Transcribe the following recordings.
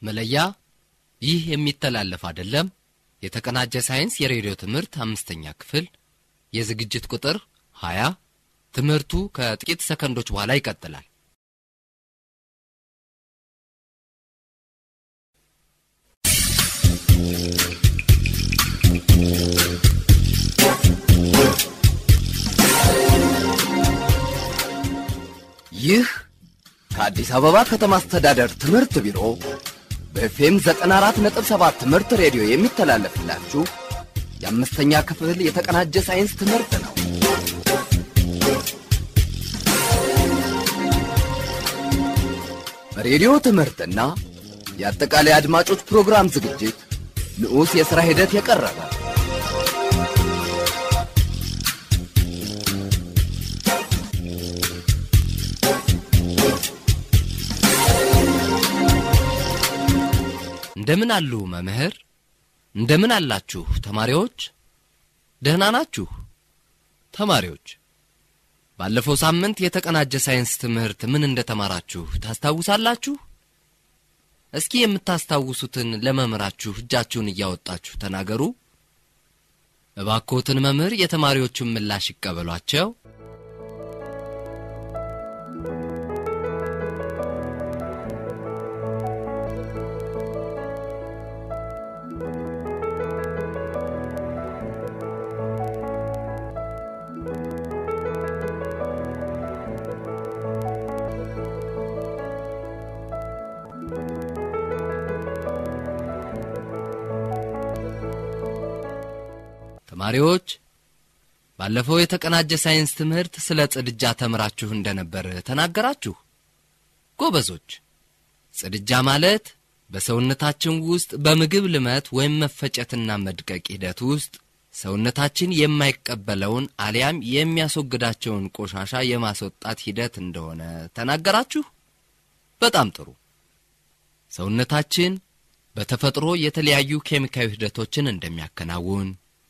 መለያ ይህ የሚተላለፍ አይደለም። የተቀናጀ ሳይንስ የሬዲዮ ትምህርት አምስተኛ ክፍል የዝግጅት ቁጥር 20 ትምህርቱ ከጥቂት ሰከንዶች በኋላ ይቀጥላል። ይህ ከአዲስ አበባ ከተማ አስተዳደር ትምህርት ቢሮ በኤፍኤም 94.7 ትምህርት ሬዲዮ የሚተላለፍላችሁ የአምስተኛ ክፍል የተቀናጀ ሳይንስ ትምህርት ነው። በሬዲዮ ትምህርትና የአጠቃላይ አድማጮች ፕሮግራም ዝግጅት ንዑስ የሥራ ሂደት የቀረበ እንደምን አሉ መምህር? እንደምን አላችሁ ተማሪዎች? ደህና ናችሁ? ተማሪዎች ባለፈው ሳምንት የተቀናጀ ሳይንስ ትምህርት ምን እንደተማራችሁ ታስታውሳላችሁ? እስኪ የምታስታውሱትን ለመምህራችሁ እጃችሁን እያወጣችሁ ተናገሩ። እባክዎትን መምህር የተማሪዎቹን ምላሽ ይቀበሏቸው። ተማሪዎች ባለፈው የተቀናጀ ሳይንስ ትምህርት ስለ ጽድጃ ተምራችሁ እንደነበር ተናገራችሁ። ጎበዞች፣ ጽድጃ ማለት በሰውነታችን ውስጥ በምግብ ልመት ወይም መፈጨትና መድቀቅ ሂደት ውስጥ ሰውነታችን የማይቀበለውን አሊያም የሚያስወግዳቸውን ቆሻሻ የማስወጣት ሂደት እንደሆነ ተናገራችሁ። በጣም ጥሩ። ሰውነታችን በተፈጥሮ የተለያዩ ኬሚካዊ ሂደቶችን እንደሚያከናውን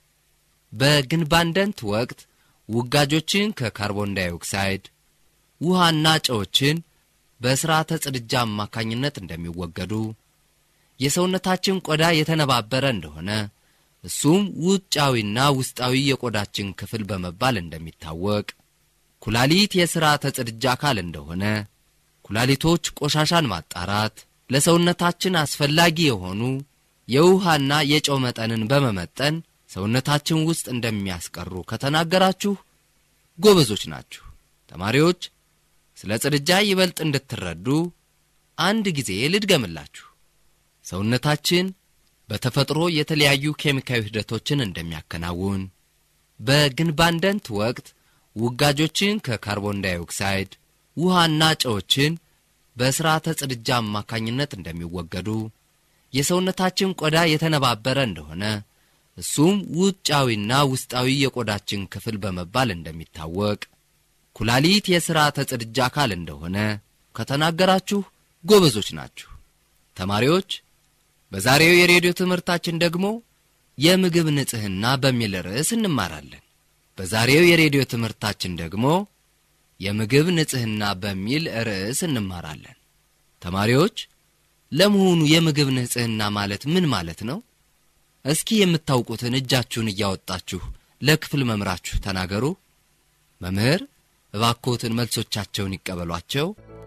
በግንባንደንት ወቅት ውጋጆችን ከካርቦን ዳይኦክሳይድ ውሃና ጨዎችን በሥርዓተ ጽድጃ አማካኝነት እንደሚወገዱ የሰውነታችን ቆዳ የተነባበረ እንደሆነ እሱም ውጫዊና ውስጣዊ የቆዳችን ክፍል በመባል እንደሚታወቅ ኩላሊት የሥርዓተ ጽድጃ አካል እንደሆነ ኩላሊቶች ቆሻሻን ማጣራት ለሰውነታችን አስፈላጊ የሆኑ የውሃና የጨው መጠንን በመመጠን ሰውነታችን ውስጥ እንደሚያስቀሩ ከተናገራችሁ ጎበዞች ናችሁ። ተማሪዎች ስለ ጽድጃ ይበልጥ እንድትረዱ አንድ ጊዜ ልድገምላችሁ። ሰውነታችን በተፈጥሮ የተለያዩ ኬሚካዊ ሂደቶችን እንደሚያከናውን በግንባንደንት ወቅት ውጋጆችን ከካርቦን ዳይኦክሳይድ ውሃና ጨዎችን በሥርዓተ ጽድጃ አማካኝነት እንደሚወገዱ የሰውነታችን ቆዳ የተነባበረ እንደሆነ እሱም ውጫዊና ውስጣዊ የቆዳችን ክፍል በመባል እንደሚታወቅ ኩላሊት የሥርዓተ ጽድጃ አካል እንደሆነ ከተናገራችሁ ጎበዞች ናችሁ። ተማሪዎች በዛሬው የሬዲዮ ትምህርታችን ደግሞ የምግብ ንጽሕና በሚል ርዕስ እንማራለን። በዛሬው የሬዲዮ ትምህርታችን ደግሞ የምግብ ንጽሕና በሚል ርዕስ እንማራለን። ተማሪዎች ለመሆኑ የምግብ ንጽሕና ማለት ምን ማለት ነው? እስኪ የምታውቁትን እጃችሁን እያወጣችሁ ለክፍል መምህራችሁ ተናገሩ። መምህር እባክዎትን መልሶቻቸውን ይቀበሏቸው።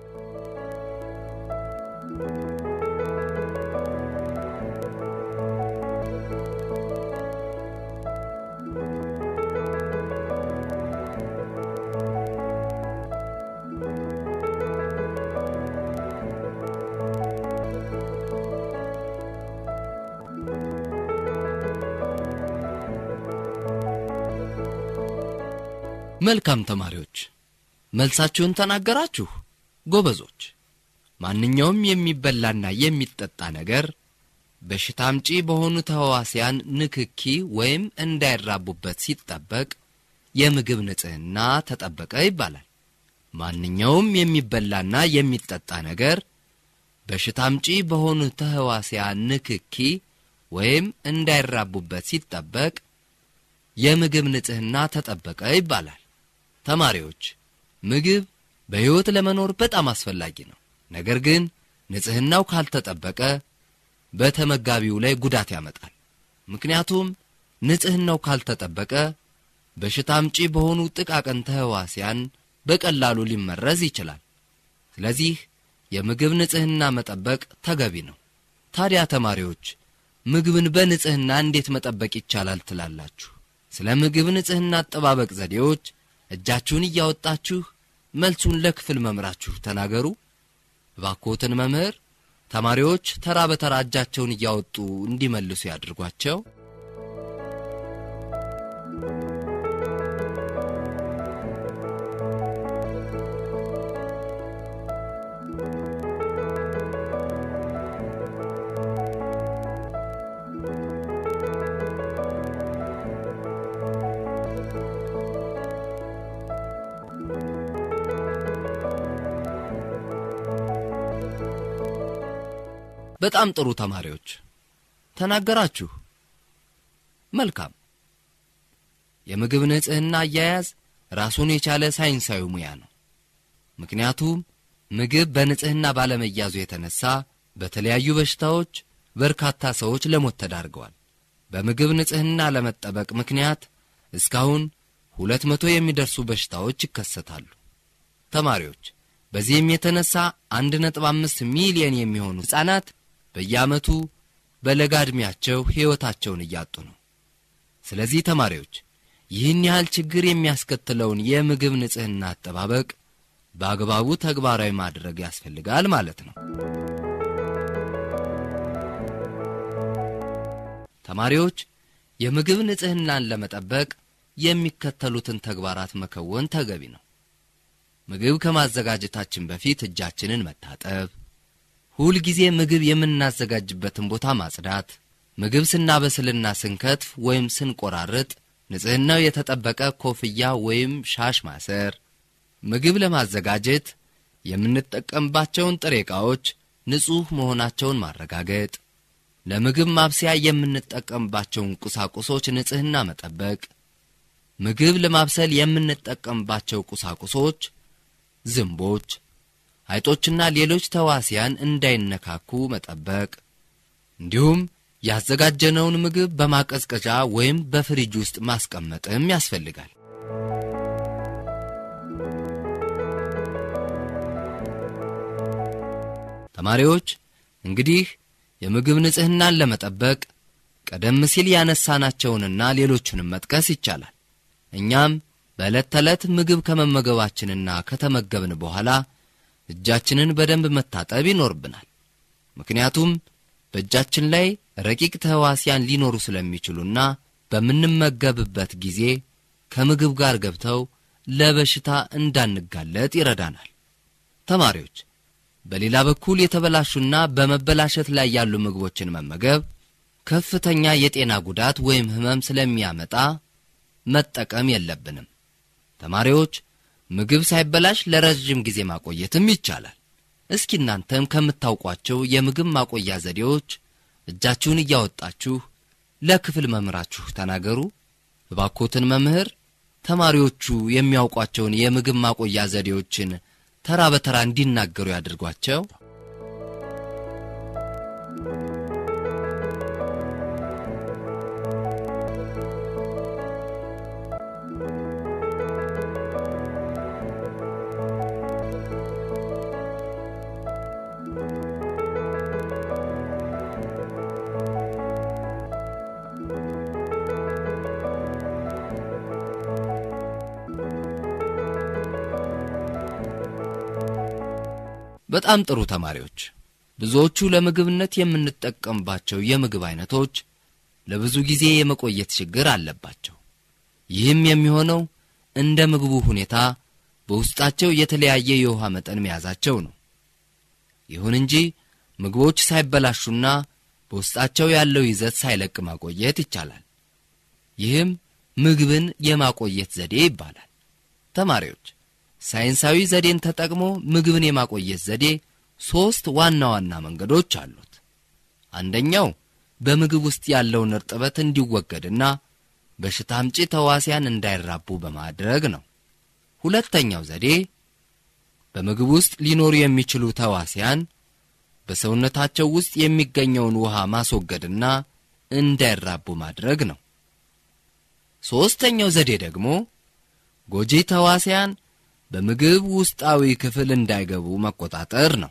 መልካም ተማሪዎች መልሳችሁን ተናገራችሁ። ጎበዞች። ማንኛውም የሚበላና የሚጠጣ ነገር በሽታ አምጪ በሆኑ ተህዋሲያን ንክኪ ወይም እንዳይራቡበት ሲጠበቅ የምግብ ንጽሕና ተጠበቀ ይባላል። ማንኛውም የሚበላና የሚጠጣ ነገር በሽታ አምጪ በሆኑ ተህዋሲያን ንክኪ ወይም እንዳይራቡበት ሲጠበቅ የምግብ ንጽሕና ተጠበቀ ይባላል። ተማሪዎች ምግብ በሕይወት ለመኖር በጣም አስፈላጊ ነው። ነገር ግን ንጽሕናው ካልተጠበቀ በተመጋቢው ላይ ጉዳት ያመጣል። ምክንያቱም ንጽሕናው ካልተጠበቀ በሽታ አምጪ በሆኑ ጥቃቅን ተህዋሲያን በቀላሉ ሊመረዝ ይችላል። ስለዚህ የምግብ ንጽሕና መጠበቅ ተገቢ ነው። ታዲያ ተማሪዎች ምግብን በንጽሕና እንዴት መጠበቅ ይቻላል ትላላችሁ? ስለ ምግብ ንጽሕና አጠባበቅ ዘዴዎች እጃችሁን እያወጣችሁ መልሱን ለክፍል መምህራችሁ ተናገሩ። እባክዎትን መምህር ተማሪዎች ተራ በተራ እጃቸውን እያወጡ እንዲመልሱ ያድርጓቸው። በጣም ጥሩ ተማሪዎች ተናገራችሁ። መልካም። የምግብ ንጽሕና አያያዝ ራሱን የቻለ ሳይንሳዊ ሙያ ነው። ምክንያቱም ምግብ በንጽሕና ባለመያዙ የተነሳ በተለያዩ በሽታዎች በርካታ ሰዎች ለሞት ተዳርገዋል። በምግብ ንጽሕና ለመጠበቅ ምክንያት እስካሁን ሁለት መቶ የሚደርሱ በሽታዎች ይከሰታሉ። ተማሪዎች በዚህም የተነሳ አንድ ነጥብ አምስት ሚሊየን የሚሆኑ ሕፃናት በየዓመቱ በለጋ ዕድሜያቸው ሕይወታቸውን እያጡ ነው። ስለዚህ ተማሪዎች ይህን ያህል ችግር የሚያስከትለውን የምግብ ንጽሕና አጠባበቅ በአግባቡ ተግባራዊ ማድረግ ያስፈልጋል ማለት ነው። ተማሪዎች የምግብ ንጽሕናን ለመጠበቅ የሚከተሉትን ተግባራት መከወን ተገቢ ነው። ምግብ ከማዘጋጀታችን በፊት እጃችንን መታጠብ፣ ሁል ጊዜ ምግብ የምናዘጋጅበትን ቦታ ማጽዳት፣ ምግብ ስናበስልና ስንከትፍ ወይም ስንቆራርጥ ንጽሕናው የተጠበቀ ኮፍያ ወይም ሻሽ ማሰር፣ ምግብ ለማዘጋጀት የምንጠቀምባቸውን ጥሬ ዕቃዎች ንጹሕ መሆናቸውን ማረጋገጥ፣ ለምግብ ማብሰያ የምንጠቀምባቸውን ቁሳቁሶች ንጽሕና መጠበቅ፣ ምግብ ለማብሰል የምንጠቀምባቸው ቁሳቁሶች ዝንቦች፣ አይጦችና ሌሎች ተዋሲያን እንዳይነካኩ መጠበቅ እንዲሁም ያዘጋጀነውን ምግብ በማቀዝቀዣ ወይም በፍሪጅ ውስጥ ማስቀመጥም ያስፈልጋል። ተማሪዎች እንግዲህ የምግብ ንጽሕናን ለመጠበቅ ቀደም ሲል ያነሳናቸውንና ሌሎቹንም መጥቀስ ይቻላል። እኛም በዕለት ተዕለት ምግብ ከመመገባችንና ከተመገብን በኋላ እጃችንን በደንብ መታጠብ ይኖርብናል። ምክንያቱም በእጃችን ላይ ረቂቅ ተህዋሲያን ሊኖሩ ስለሚችሉና በምንመገብበት ጊዜ ከምግብ ጋር ገብተው ለበሽታ እንዳንጋለጥ ይረዳናል። ተማሪዎች በሌላ በኩል የተበላሹና በመበላሸት ላይ ያሉ ምግቦችን መመገብ ከፍተኛ የጤና ጉዳት ወይም ሕመም ስለሚያመጣ መጠቀም የለብንም። ተማሪዎች ምግብ ሳይበላሽ ለረዥም ጊዜ ማቆየትም ይቻላል። እስኪ እናንተም ከምታውቋቸው የምግብ ማቆያ ዘዴዎች እጃችሁን እያወጣችሁ ለክፍል መምህራችሁ ተናገሩ። እባኮትን መምህር ተማሪዎቹ የሚያውቋቸውን የምግብ ማቆያ ዘዴዎችን ተራ በተራ እንዲናገሩ ያድርጓቸው። በጣም ጥሩ ተማሪዎች። ብዙዎቹ ለምግብነት የምንጠቀምባቸው የምግብ አይነቶች ለብዙ ጊዜ የመቆየት ችግር አለባቸው። ይህም የሚሆነው እንደ ምግቡ ሁኔታ በውስጣቸው የተለያየ የውሃ መጠን መያዛቸው ነው። ይሁን እንጂ ምግቦች ሳይበላሹና በውስጣቸው ያለው ይዘት ሳይለቅ ማቆየት ይቻላል። ይህም ምግብን የማቆየት ዘዴ ይባላል። ተማሪዎች ሳይንሳዊ ዘዴን ተጠቅሞ ምግብን የማቆየት ዘዴ ሦስት ዋና ዋና መንገዶች አሉት። አንደኛው በምግብ ውስጥ ያለውን እርጥበት እንዲወገድና በሽታ አምጪ ተዋሲያን እንዳይራቡ በማድረግ ነው። ሁለተኛው ዘዴ በምግብ ውስጥ ሊኖሩ የሚችሉ ተዋሲያን በሰውነታቸው ውስጥ የሚገኘውን ውሃ ማስወገድና እንዳይራቡ ማድረግ ነው። ሦስተኛው ዘዴ ደግሞ ጎጂ ተዋሲያን በምግብ ውስጣዊ ክፍል እንዳይገቡ መቆጣጠር ነው።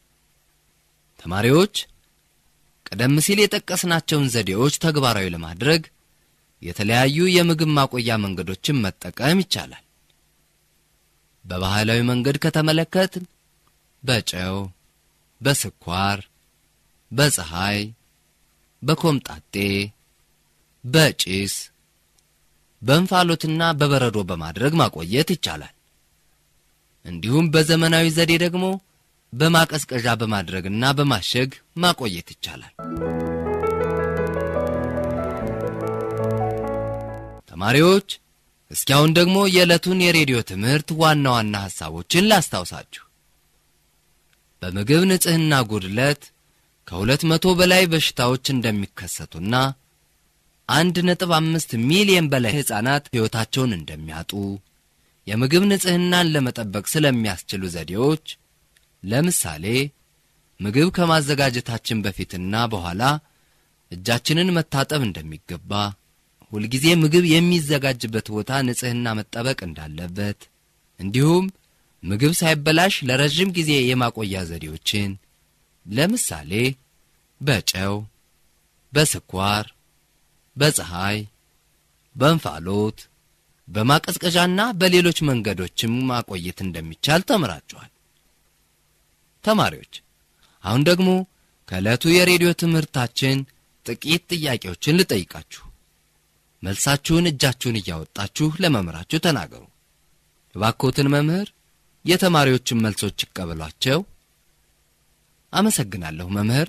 ተማሪዎች ቀደም ሲል የጠቀስናቸውን ዘዴዎች ተግባራዊ ለማድረግ የተለያዩ የምግብ ማቆያ መንገዶችን መጠቀም ይቻላል። በባህላዊ መንገድ ከተመለከትን በጨው፣ በስኳር፣ በፀሐይ፣ በኮምጣጤ፣ በጭስ፣ በእንፋሎትና በበረዶ በማድረግ ማቆየት ይቻላል። እንዲሁም በዘመናዊ ዘዴ ደግሞ በማቀዝቀዣ በማድረግና በማሸግ ማቆየት ይቻላል። ተማሪዎች እስኪ አሁን ደግሞ የዕለቱን የሬዲዮ ትምህርት ዋና ዋና ሐሳቦችን ላስታውሳችሁ። በምግብ ንጽሕና ጉድለት ከሁለት መቶ በላይ በሽታዎች እንደሚከሰቱና አንድ ነጥብ አምስት ሚሊየን በላይ ሕፃናት ሕይወታቸውን እንደሚያጡ የምግብ ንጽሕናን ለመጠበቅ ስለሚያስችሉ ዘዴዎች ለምሳሌ ምግብ ከማዘጋጀታችን በፊትና በኋላ እጃችንን መታጠብ እንደሚገባ፣ ሁልጊዜ ምግብ የሚዘጋጅበት ቦታ ንጽሕና መጠበቅ እንዳለበት፣ እንዲሁም ምግብ ሳይበላሽ ለረዥም ጊዜ የማቆያ ዘዴዎችን ለምሳሌ በጨው፣ በስኳር፣ በፀሐይ፣ በእንፋሎት፣ በማቀዝቀዣና በሌሎች መንገዶችም ማቆየት እንደሚቻል ተምራችኋል። ተማሪዎች አሁን ደግሞ ከዕለቱ የሬዲዮ ትምህርታችን ጥቂት ጥያቄዎችን ልጠይቃችሁ። መልሳችሁን እጃችሁን እያወጣችሁ ለመምህራችሁ ተናገሩ። እባክዎትን መምህር የተማሪዎችን መልሶች ይቀበሏቸው። አመሰግናለሁ መምህር።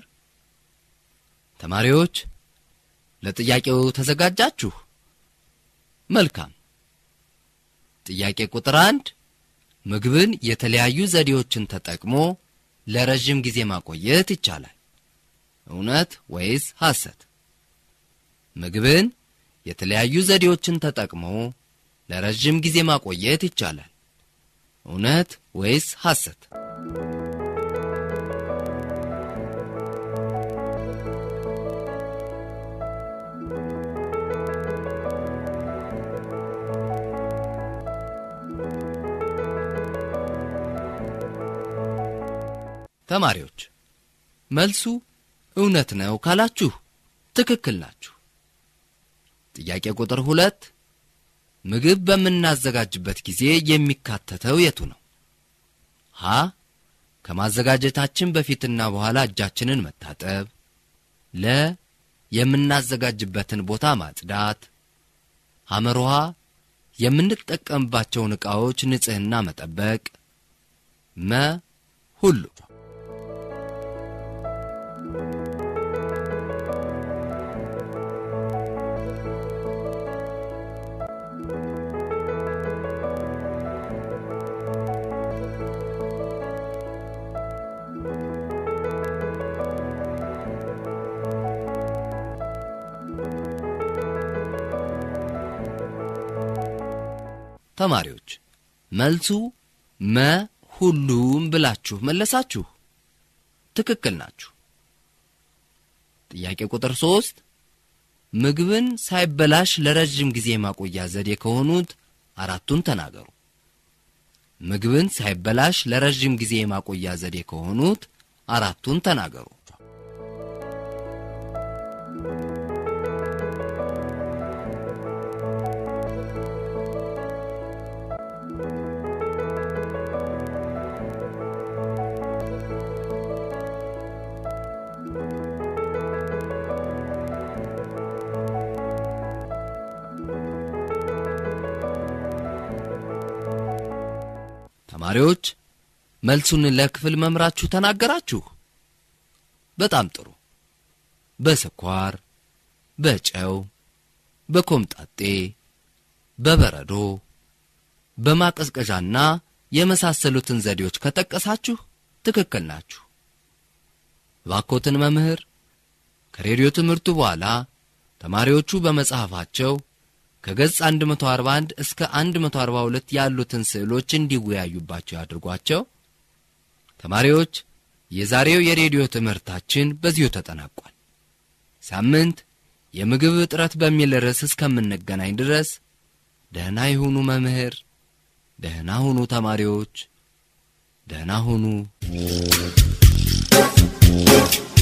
ተማሪዎች ለጥያቄው ተዘጋጃችሁ? መልካም። ጥያቄ ቁጥር አንድ ምግብን የተለያዩ ዘዴዎችን ተጠቅሞ ለረዥም ጊዜ ማቆየት ይቻላል። እውነት ወይስ ሐሰት? ምግብን የተለያዩ ዘዴዎችን ተጠቅሞ ለረዥም ጊዜ ማቆየት ይቻላል። እውነት ወይስ ሐሰት? ተማሪዎች መልሱ እውነት ነው ካላችሁ ትክክል ናችሁ። ጥያቄ ቁጥር ሁለት ምግብ በምናዘጋጅበት ጊዜ የሚካተተው የቱ ነው? ሀ ከማዘጋጀታችን በፊትና በኋላ እጃችንን መታጠብ፣ ለ የምናዘጋጅበትን ቦታ ማጽዳት፣ ሐመርሃ የምንጠቀምባቸውን ዕቃዎች ንጽሕና መጠበቅ፣ መ ሁሉ ተማሪዎች መልሱ መ ሁሉም ብላችሁ መለሳችሁ። ትክክል ናችሁ። ጥያቄ ቁጥር ሶስት ምግብን ሳይበላሽ ለረዥም ጊዜ ማቆያ ዘዴ ከሆኑት አራቱን ተናገሩ። ምግብን ሳይበላሽ ለረዥም ጊዜ ማቆያ ዘዴ ከሆኑት አራቱን ተናገሩ። ተማሪዎች መልሱን ለክፍል መምራችሁ ተናገራችሁ። በጣም ጥሩ። በስኳር፣ በጨው፣ በኮምጣጤ፣ በበረዶ፣ በማቀዝቀዣና የመሳሰሉትን ዘዴዎች ከጠቀሳችሁ ትክክል ናችሁ። እባክዎትን መምህር ከሬዲዮ ትምህርቱ በኋላ ተማሪዎቹ በመጽሐፋቸው ከገጽ 141 እስከ 142 ያሉትን ስዕሎች እንዲወያዩባቸው ያድርጓቸው። ተማሪዎች የዛሬው የሬዲዮ ትምህርታችን በዚሁ ተጠናቋል። ሳምንት የምግብ እጥረት በሚል ርዕስ እስከምንገናኝ ድረስ ደህና ይሁኑ መምህር፣ ደህና ሁኑ ተማሪዎች፣ ደህና ሁኑ።